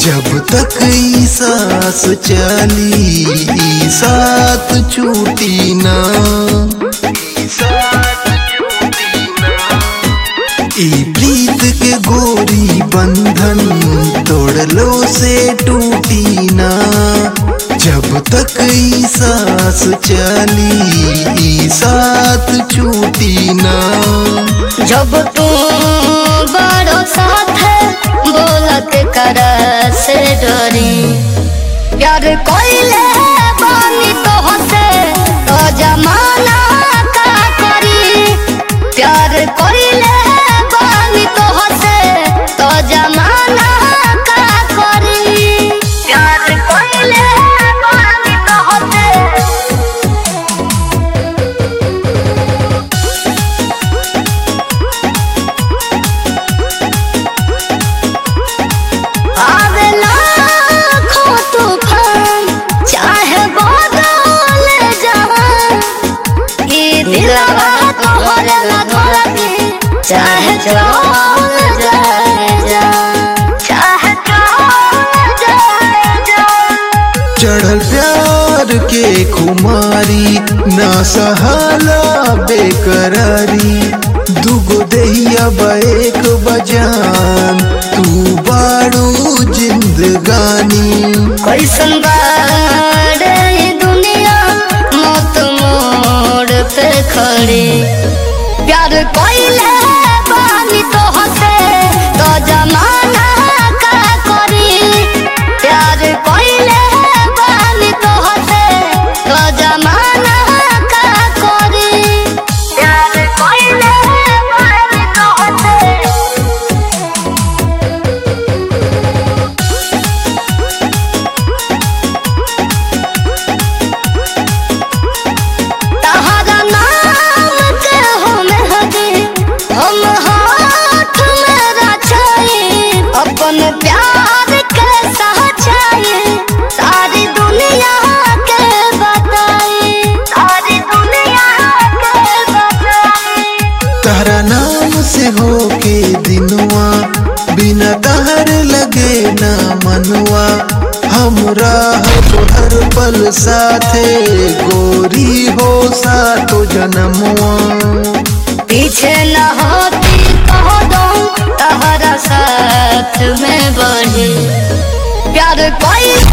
जब तक ई सांस चली ई साथ छूटी ना ई प्रीत के गोरी बंधन तोड़लो से टूटी ना जब तक ई सांस चली ई साथ छूटी ना जब तू बड़ो साथ बोलत कर से डरी प्यार कोइले बानी तो हसे तो जमाना का करी प्यार कोइले बानी तो हसे तो जमाना का करी प्यार कोइले बानी तो हसे आवेला खो तूफान चाहे बदल जहान ई दिलवा तोहरे ला धरती चाहे चल जाए जा चाहे चल जाए जा चढ़ल प्यार के खुमारी ना सहाला बेकरारी दुगो देहिया एक बजान तू बाड़ू जिंदगानी कैसन बाड़े ई दुनिया मौत मोड़ पे खड़ी प्यार कोइले बानी तो हसे तो जमाना का करी प्यार कोइले बानी तो हसे तो जमाना का करी प्यार कोइले बानी तो हसे तहरा नाम के हम हदी हम हाथ में रचाई अपन प्यार के सच्चाई सारी दुनिया के बताई सारी दुनिया के बताई तारा नाम से हो के दिनुआ बिना तहर लगे ना मनवा हमरा हर पल साथे गोरी हो सातो जन्मवा पीछे न होती कह दो तहरा साथ में बढ़े प्यार कोई